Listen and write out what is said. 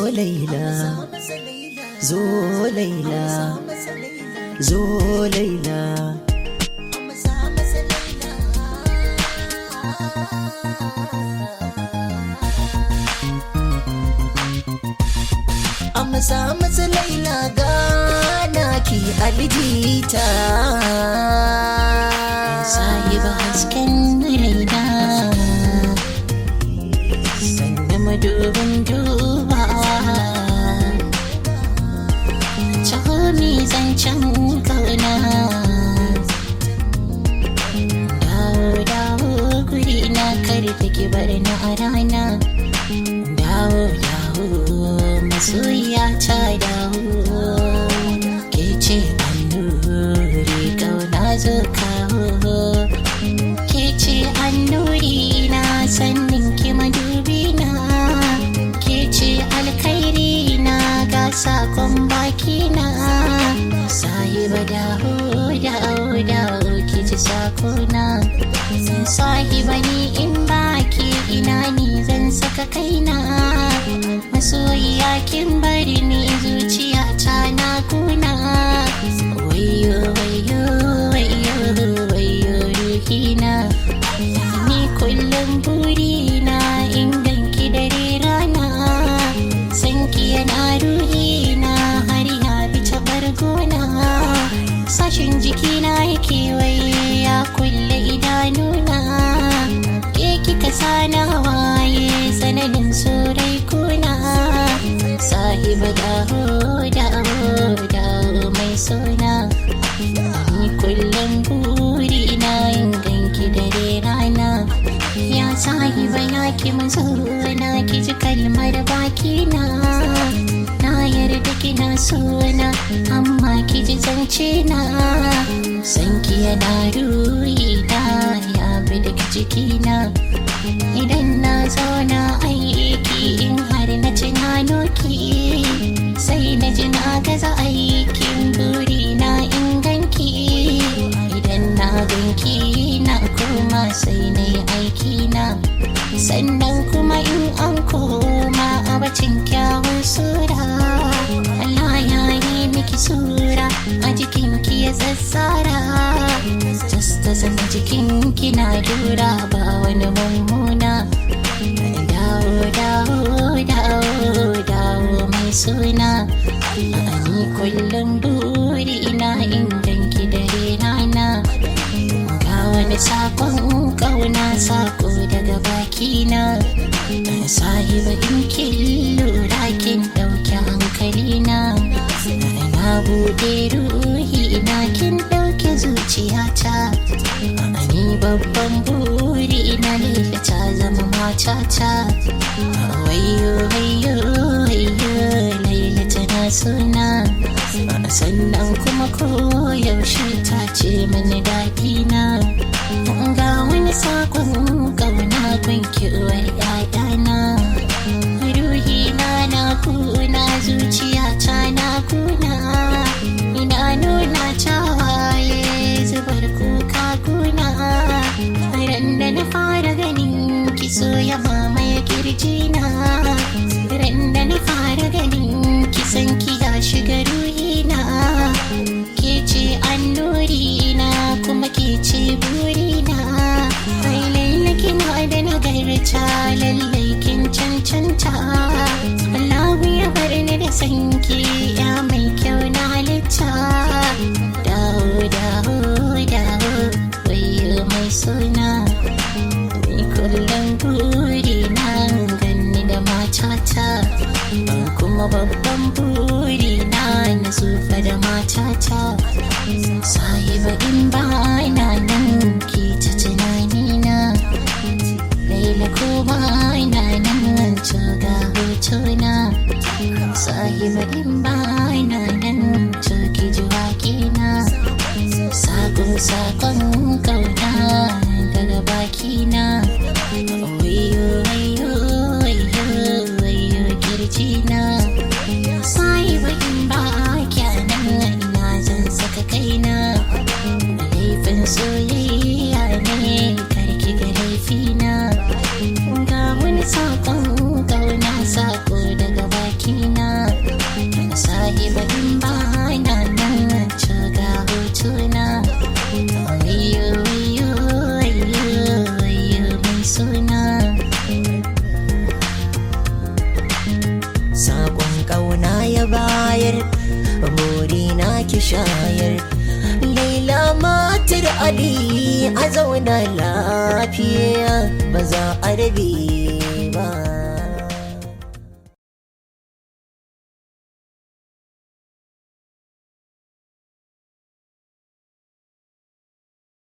laila zo laila zo laila amsa masa laila gana ki aljita sahiba hasken raina sanya madubin dubawa Cahami zancen kauna dawo dawo guri na karfe ki bar na a rana dawo dawo masoyiya ta dawo ke ce annuri kauna zo kawo ke ce annuri na sannin ki madubi na ke ce alkhairi na ga sakon baki na sahiba dawo dawo dawo ki ji sakona sahiba ni in baki ina ni zan saka kaina masoyiya kin bari ni zuciya ta na kuna wayo wayo wayo wayo ruhina ni kullum burina in ganki dare rana sanki yana ruhina har ya bi ta bargona sashin jikina yake waye ya kulle idanuna ke kika sana waye tsananin sorai kuna sahiba dawo dawo dawo mai sona ni kullum burina in ganki dare rana ya sahiba ya ki mazo na ki ji kalmar bakina na yarda kina sona amma ki ji zance na san ki yana ruhina ya bi daga jikina idan na zauna aiki in har na tunano ki sai na ji na gaza aikin burina in ganki idan na ganki na koma sai na yi aiki na sannan kuma in an koma a bacin kyawun sura Allah ya yi miki sura a jikinki ya tsatsara just ta zama jikinki na dura ba wani mummuna dawo dawo dawo dawo mai suna ni kullum buri ina in ganki dare rana ga wani sakon kauna sako daga bakina sahiba in kin lura kin dauki hankalina na bude ruhi ina kin dauke zuciyata ni babban buri ina lila ta zama matata wayo wayo wayo laila tana suna sannan kuma koyaushe ta ce mani daɗi na ga wani sakon ƙauna gunki uwar ƴaƴana ruhi na na kuna zuciya ta na kuna ina nuna tawaye zubar kuka kuna ran da na fara ganin ki so ya mamaye kirjina ran da na fara ganin ki san ki ya shiga ruhina ke ce annuri na kuma ke ce burina ai laila kina da nagarta lallai kin cancanta Allahu ya bar ni da sanki ya mai kyau na halitta dawo dawo dawo wayo mai suna ni kullum buri na ganni da matata kuma babban buri na na zufa da matata sahiba in ba na nan ki ta tunani na laila ko ba na nan to ga hotuna sahiba in ba na nan to ki ji waƙina sako sakon kauna daga bakina wayo wayo wayo wayo kirjina sahiba in ba kyanan ina zan saka kaina laifin soyayya ne karki ga laifina ga wani sakon kauna sako daga bakina shayar burina ki shayar laila matar ali a zauna lafiya ba za a rabe